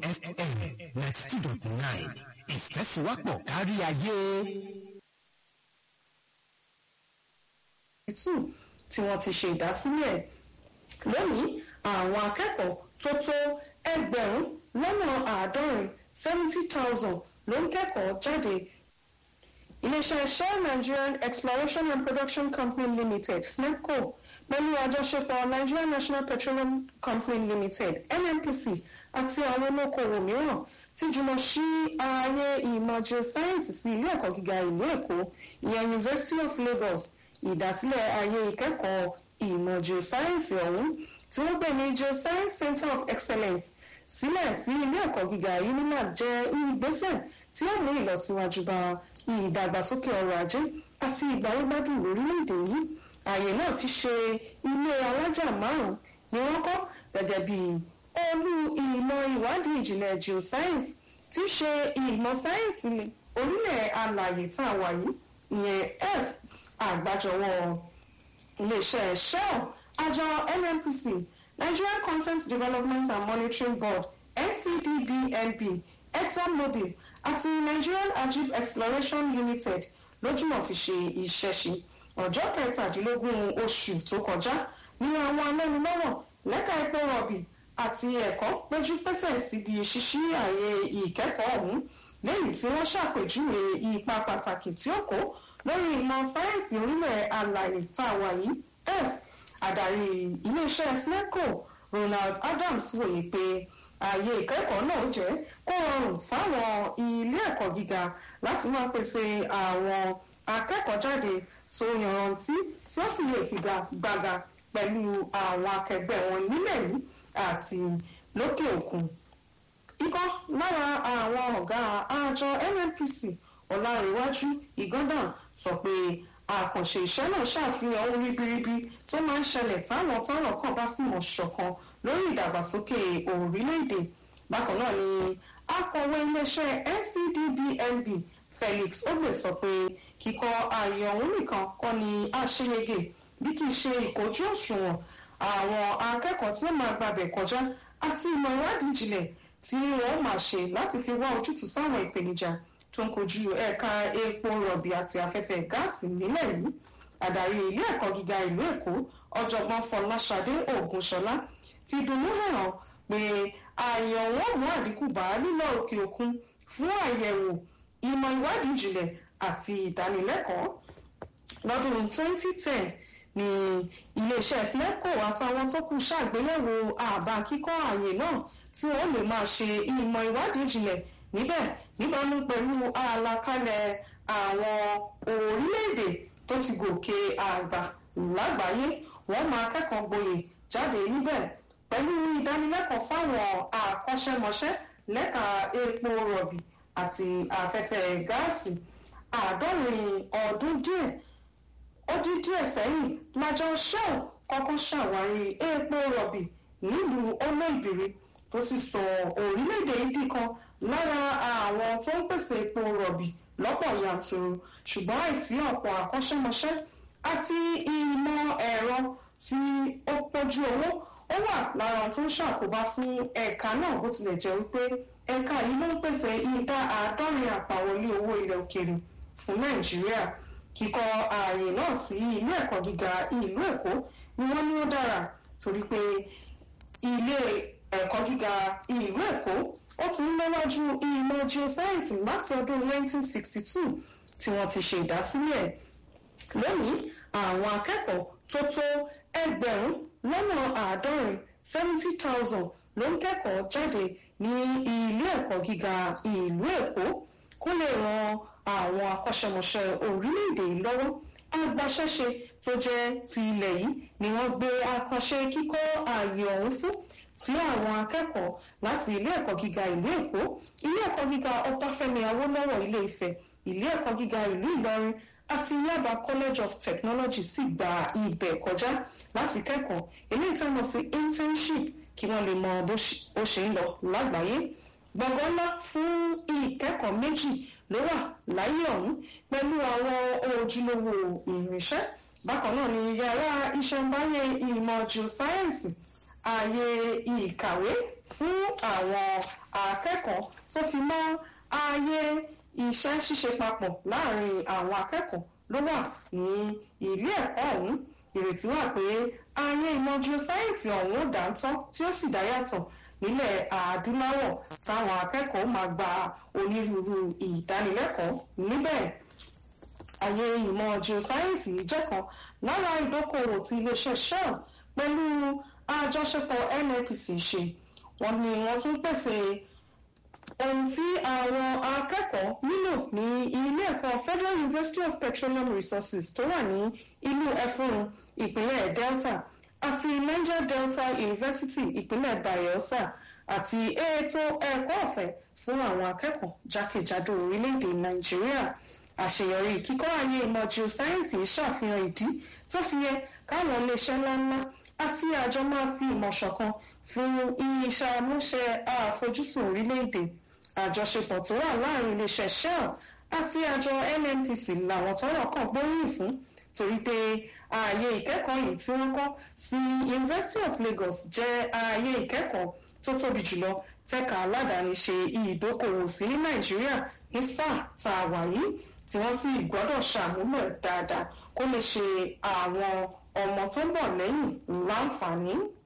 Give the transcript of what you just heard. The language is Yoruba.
fm ninety two dot nine ìfẹ́síwápọ̀ kárí ayé. two tí wọ́n ti ṣe ìdásílẹ̀ lónìí àwọn akẹ́kọ̀ọ́ tó tó ẹgbẹ̀rún lọ́nà àádọ́rin seventy thousand ló ń kẹ́kọ̀ọ́ jáde iléeṣẹ́ shell nigerian exploration and production company limited snepco pẹ̀lú àjọṣepọ̀ nigerian national petroleum company limited nnpc àti àwọn olókoòwò mìíràn ti jùmọ̀ sí ààyè ìmọ̀ geoscience sí ilé ẹ̀kọ́ gíga ìlú èkó ìyẹn university of lagos ìdásílẹ̀ ààyè ìkẹ́kọ̀ọ́ ìmọ̀ geoscience ọ̀hún tí wọ́n pè ní geoscience center of excellence sílẹ̀ sí ilé ẹ̀kọ́ gíga unilag jẹ́ ìgbésẹ̀ tí ó mú ìlọsíwájú bá ìdàgbàsókè ọrọ̀ ajé àti ìgbàlódádùn lórílẹ̀‐èdè yìí ààyè náà ti ṣe ilé alájà márùn-ún ni wọ́n kọ́ gẹ́gẹ́ bí olú ìmọ̀ ìwádìí ìjìnlẹ̀ geoscience tí í ṣe ìmọ̀ sáyẹ́ǹsì orílẹ̀ alàyè tá a wà yìí ìyẹn earth àgbájọwọ́ iléeṣẹ́ shell àjọ nnpc nigerian content development and monitoring board ncdbnb exxonmobil àti nigerian ajib exploration limited lójúmọ̀ fi ṣe ìṣẹ̀ṣe ọjọ́ kẹtàdínlógún oṣù tó kọjá ní àwọn alẹ́nulọ́wọ̀ lẹ́ka epo rọ̀bì àti ẹ̀kọ́ péjú pésẹ̀ síbi ṣíṣí ààyè ìkẹ́kọ̀ọ́ ọ̀hún lẹ́yìn tí wọ́n ṣàpèjúwe ipa pàtàkì tí ó kó lórí ìmọ̀ sáyẹ́ǹsì orílẹ̀ alàyè tá a wà yìí earth adarí iléeṣẹ́ snecco ronald adams wòye pé ààyè ìkẹ́kọ̀ọ́ náà jẹ́ kó rọrùn fáwọn ilé ẹ̀kọ́ gíga láti máa pèsè àwọn akẹ́kọ̀ọ́jáde tó yanrantí tí ó sì lè figagbága pẹ̀lú àwọn akẹgbẹ́ wọn nílẹ̀ yìí àti lókè òkun. ikọ́ lára àwọn ọ̀gá àjọ nnpc ọ̀làríwájú ìgọ́dàn sọ pé àkànṣe iṣẹ́ náà ṣàfihàn ohun ribiribi tó máa ń ṣẹlẹ̀ táwọn tọ́rọ̀ kàn bá fìmọ̀ ṣọ̀kan lórí ìdàgbàsókè orílẹ̀-èdè bákan náà ni akọ̀wé iléeṣẹ́ ncdbnb felix ogbe sọ pé kíkọ ààyè ọ̀hún nìkan kọ́ ni àṣeyege bí kì í ṣe ìkojú òṣùwọ̀n àwọn akẹ́kọ̀ọ́ tí ó máa gbàbẹ̀ kọjá àti ìmọ̀ ìwádìí ìjìnlẹ̀ tí wọ́n máa ṣe láti fi wá ojútùú sáwọn ìpèníjà tó ń kojú ẹ̀ka epo rọ̀bì àti afẹ́fẹ́ gáàsì nílẹ̀ yìí adarí ilé ẹ̀kọ́ gíga ìlú èkó ọ̀jọ̀gbọ́n fọláṣadé ògúnṣọlá fi dùnnú hàn pé ààyè ọ̀wọ́n mú àdínkù bá lílọ òkè òkun fún àyẹ̀wò ìmọ̀ ìwádìí ìjìnlẹ̀ àti ìdánilẹ́kọ̀ọ́ lọ́dún 2010 ní iléeṣẹ́ snepco àtàwọn tó kù ṣàgbéyẹ̀wò àbá kíkọ́ ààyè náà tí wọ́n lè máa ṣe ìmọ̀ ìwádìí ìjìnlẹ̀ níbẹ̀ níbàámu pẹ̀lú àlàkalẹ̀ àwọn orílẹ̀-èdè tó ti gòkè àgbà lágbàáyé wọ́n máa kẹ́kọ̀ọ́ gboyè jáde níbẹ̀ pẹ̀lú ìdánilẹ́kọ̀ọ́ fáwọn àkọ́ṣẹ́mọṣẹ́ lẹ́ka epo rọ̀bì àti afẹ́fẹ́ gáàsì àádọ́rin ọdún díẹ̀ ó dín díẹ̀ sẹ́yìn lájọ shell kọ́kọ́ ṣàwárí epo rọ̀bì nílùú olóìbìrì tó sì sọ orílẹ̀-èdè ìdí kan lára àwọn tó ń pèsè epo rọ̀bì lọ́pọ̀ yanturu ṣùgbọ́n àìsí ọ̀pọ̀ àkọ́ṣẹ́mọṣẹ́ àti ìmọ̀ ẹ̀rọ tí ó pọ̀jù owó ó wà lára tó ń ṣàkóbá fún ẹ̀ka náà bó tilẹ̀ jẹ́ wípé ẹ̀ka yìí ló ń pèsè ìdá àádọ́rin àpàwọlé owó ilẹ̀ òkèrè fún nàìjíríà kíkọ ààyè náà sí ilé ẹ̀kọ́ gíga ìlú èkó ni wọ́n ní ó dára torí pé ilé ẹ̀kọ́ gíga ìlú èkó ó ti ń léwájú ìmọ̀ geoscience láti ọdún 1962 tí wọ́n ti ṣe ìdásílẹ̀ lónìí àwọn akẹ́kọ̀ọ́ tó tó ẹgbẹ̀rún lọ́nà àádọ́rin seventy thousand ló ń kẹ́kọ̀ọ́ jáde ní ilé ẹ̀kọ́ gíga ìlú èkó kó lè ran àwọn akọ́ṣẹ́mọṣẹ́ orílẹ̀-èdè yìí lọ́wọ́ agbaṣẹ́ṣe tó jẹ́ ti ilẹ̀ yìí ni wọ́n gbé akọ́ṣe kíkọ́ ààyè ọ̀hún fún tí àwọn akẹ́kọ̀ọ́ láti ilé ẹ̀kọ́ gíga ìlú èkó ilé ẹ̀kọ́ gíga ọbáfẹ́mi awólọ́wọ̀ ilé ifẹ̀ ilé ẹ̀kọ́ gíga ìlú ìlọrin àti yaba college of technology sì gba ibẹ̀ kọjá láti kẹ́kọ̀ọ́ eléyìí tá a mọ̀ sí internship kí wọ́n lè mọ bó ṣe ń lọ lágbàáyé gbọ̀ngàn ńlá fún ìkẹ́kọ̀ọ́ méjì ló wà láyé ọ̀hún pẹ̀lú àwọn ojúlówó irinṣẹ́ bákan náà ni yàrá ìṣẹ̀ǹbáyé ìmọ̀ geoscience ààyè ìkàwé fún àwọn akẹ́kọ̀ọ́ tó fi mọ́ ààyè iṣẹ́ ṣíṣe papọ̀ láàrin àwọn akẹ́kọ̀ọ́ ló wà ní ilé ẹ̀kọ́ ọ̀hún ìrètí wà pé ààyè ìmọ̀ geoscience ọ̀hún ó dáńtọ́ tí ó sì dáyàtọ̀ nílẹ̀ adúláwọ̀ táwọn akẹ́kọ̀ọ́ máa gba onírúurú ìdánilẹ́kọ̀ọ́ níbẹ̀ ààyè ìmọ̀ geoscience jẹ́ kan lára ìdókòwò tí iléeṣẹ́ shell pẹ̀lú àjọṣepọ̀ nnpc ṣe wọ́n ní wọ́n tún pèsè ohun tí àwọn akẹ́kọ̀ọ́ nílò ní ilé ẹ̀kọ́ federal university of petroleum resources tó wà ní ìlú ẹfúnrun ìpínlẹ̀ delta àti niger delta university ìpínlẹ̀ bayelsa àti ètò ẹ̀kọ́ ọ̀fẹ́ fún àwọn akẹ́kọ̀ọ́ jákèjádò orílẹ̀-èdè nàìjíríà àṣeyọrí kíkọ́ ayé ìmọ̀ geoscience ṣàfihàn ìdí tó fi yẹ káwọn iléeṣẹ́ ńláńlá àti àjọ máa fi ìmọ̀ ṣọ̀kan fún iṣẹ́ àmúṣe àfojúsùn orílẹ̀-èdè àjọṣepọ̀ tó wà láàrin iléeṣẹ́ shell àti àjọ nnpc làwọn tọ́rọ̀ kàn gbóríyìn fún torí pé ààyè ìkẹ́kọ̀ọ́ yìí tí wọ́n kọ́ sí university of lagos jẹ́ ààyè ìkẹ́kọ̀ọ́ tó tóbi jùlọ tẹ́ka aládàáni ṣe ìdókòwò sí ní nàìjíríà ní sáà tá a wà yìí tí wọ́n sì gbọ́dọ̀ ṣàmúlò ẹ̀ dáadáa kó lè ṣe àwọn ọmọ tó ń bọ̀ lẹ́yìn láǹfààní.